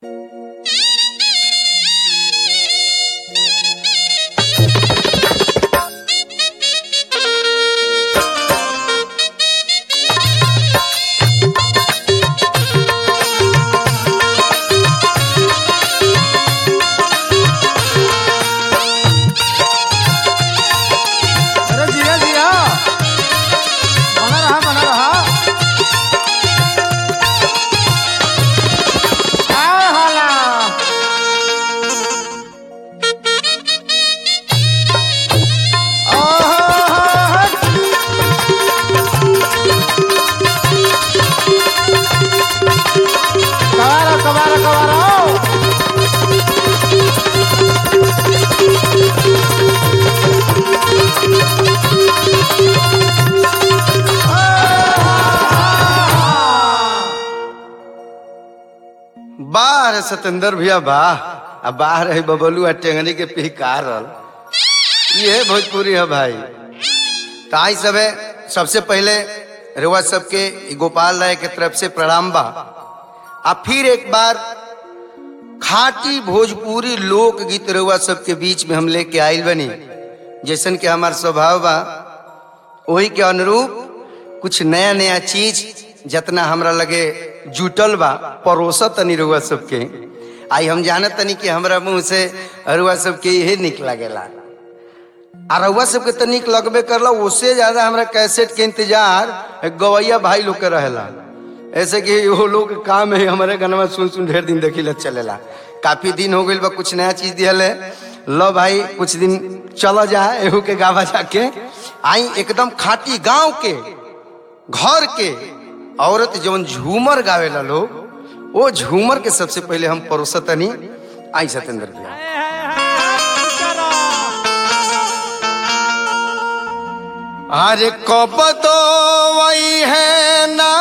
बाहर सतेंद्र भैया वाह अब बाहर है बबलू आ टेंगनी के पिहकारल ये भोजपुरी है भाई तो आई सब है सबसे पहले रेवा सबके ई गोपाल राय के तरफ से प्रणाम बा आ फिर एक बार खाटी भोजपुरी लोकगीत रेवा सबके बीच में हम लेके आयल बनी जैसन के हमार स्वभाव बा वही के अनुरूप कुछ नया नया चीज जितना हमरा लगे जुटल बा परोसा तनी रुआ सबके आई हम जानत तनी कि हमरा मुंह से रुआ सबके यही निक लागेला आ रउआ सबके तो निक लगबे करला उससे ज्यादा हमरा कैसेट के इंतजार गवैया भाई लोग के रहेला ऐसे कि वो लोग के काम है हमारे गाना सुन सुन ढेर दिन देखी ले चलेला काफी दिन हो गइल बा कुछ नया चीज दियल है लो भाई कुछ दिन चला जाए एहू के गावा जाके आई एकदम खाटी गांव के घर के औरत जवन झूमर गावेला लोग वो झूमर के सबसे पहले हम परोसतनी आई सतेंद्र भैया अरे कब तो वही है ना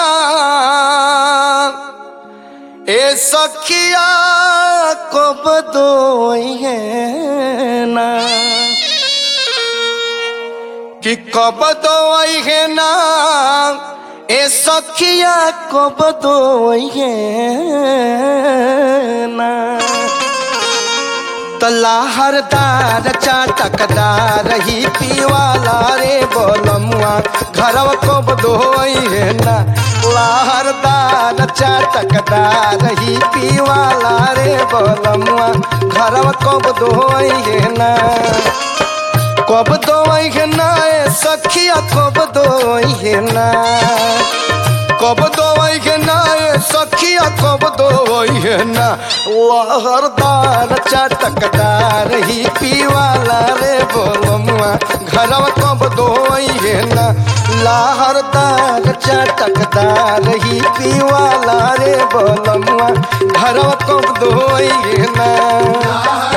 ए सखिया कब तो वही है ना कि कब तो वही है ना ए सखिया कब तो वही है ना तलाहरदार चाटकदार ही पीवाला रे बोलमुआ घरव को बदोई है ना लाहरदार चाटकदार ही पीवाला रे बोलमुआ घरव को बदोई है ना कब दोई है ना ए सखिया कब दोई है ना कब दोई है ना ए सखिया कब दोई है ना लहरदार चटकदार ही पीवाला रे बोलमुआ घरवा कब दोई है ना लहरदार चटकदार ही पीवाला रे बोलमुआ घरवा कब दोई है ना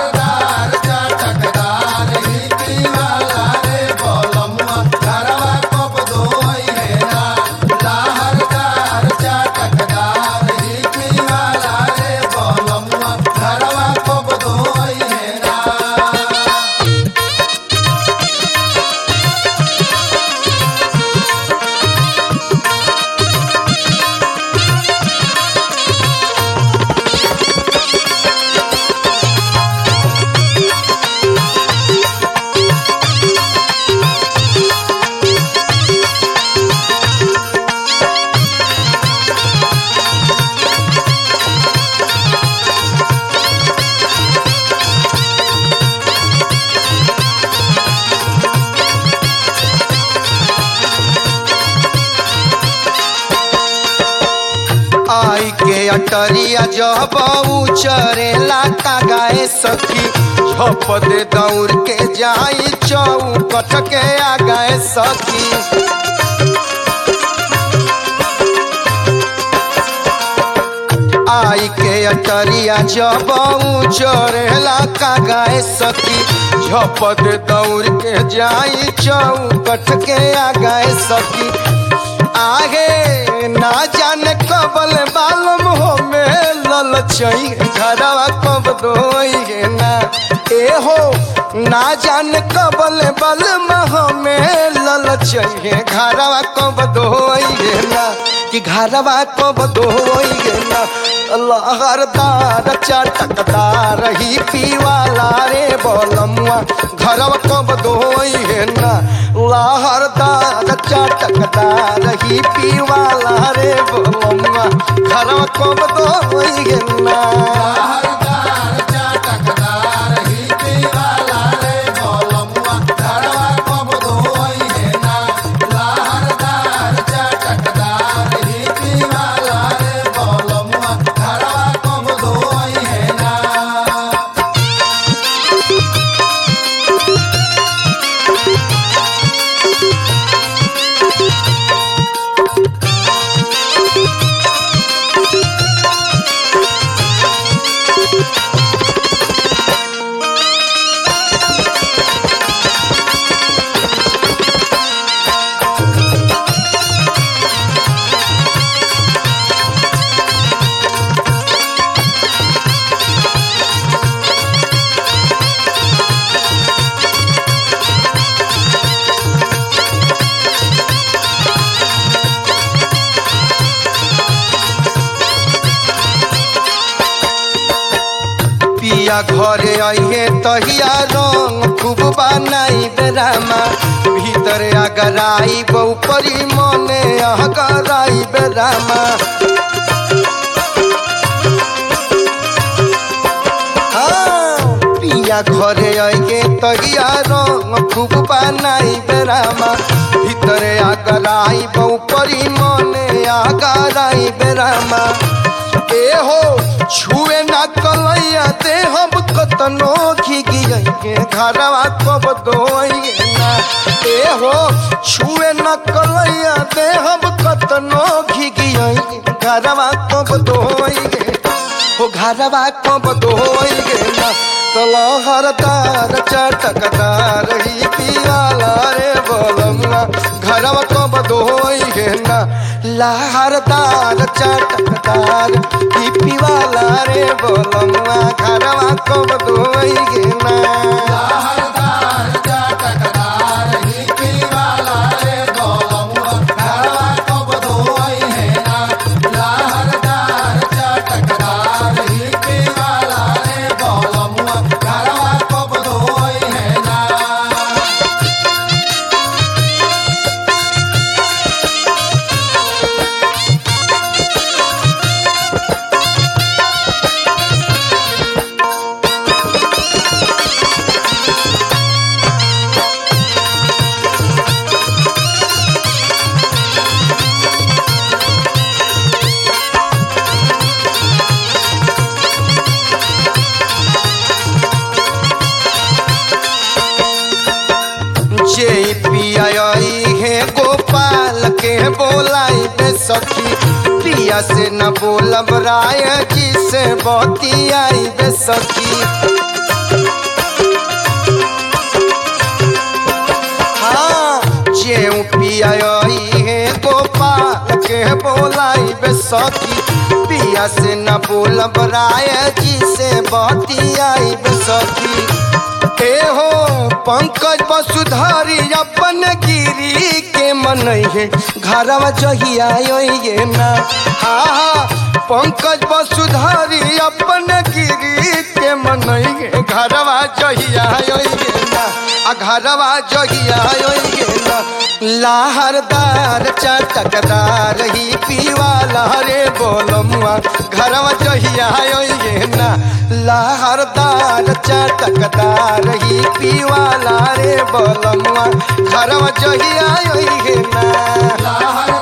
आई के अटरिया जब चरेला का गाए सखी झप दे दौड़ के जाई चौकट के आ गए सखी आई के अटरिया जब चरेला का गाए सखी झप दे दौड़ के जाई चौकट के आ गए सखी आगे ना जाने कबल बालम हो में ललचई घरवा कब दोई ना ए हो ना जाने कबल बल मह में ललचई घरवा कब दोई ना कि घरवा कब दोई ना लहरदार चटकदार ही पीवाला रे बोलमुआ घरवा कब धोई है ना लहरदार चटकदार ही पीवाला रे बोलमुआ घरवा कब धोई है ना पिया घरे आइए तहिया रंग खूब बनाई बेरामा भीतर अगराई बहुपरी मने अगराई बेरामा हाँ, पिया घरे आइए तहिया रंग खूब बनाई बेरामा भीतर अगराई बहुपरी मने अगराई बेरामा ए हो छुए ना कलैया दे हम कतनो घिगिए के घरवा कब दोइए ना ए हो छुए ना कलैया दे हम कतनो घिगिए घरवा कब दोइए हो घरवा कब दोइए ना तलहरदार चटकदार ही पियाला रे बोलमुआ घरवा कब दोइए ना लहरदार चटकदार ही पिवाला रे बोलमुआ घरवा कब दोइए ना जे पियाई है गोपाल के बोलाई बे सखी पिया से न बोलब राय जी से बतियाई बे सखी हाँ जे पियाई है गोपाल के बोलाई बे सखी पिया से न बोलब राय जी से बतियाई बे सखी ए हो पंकज वसुधारी अपन गिरी के मन है घरवा जहिया ये ना हा हा पंकज वसुधारी अपन गिरी के मन है घरवा जहिया ये ना आ घरवा जहिया ये ना लाहरदार चटकदार ही पीवाला रे बोलमुआ घरवा जहिया ये ना लाहरदार चटकदार ही पीवाला रे बोलमुआ घरवा जहिया ये ना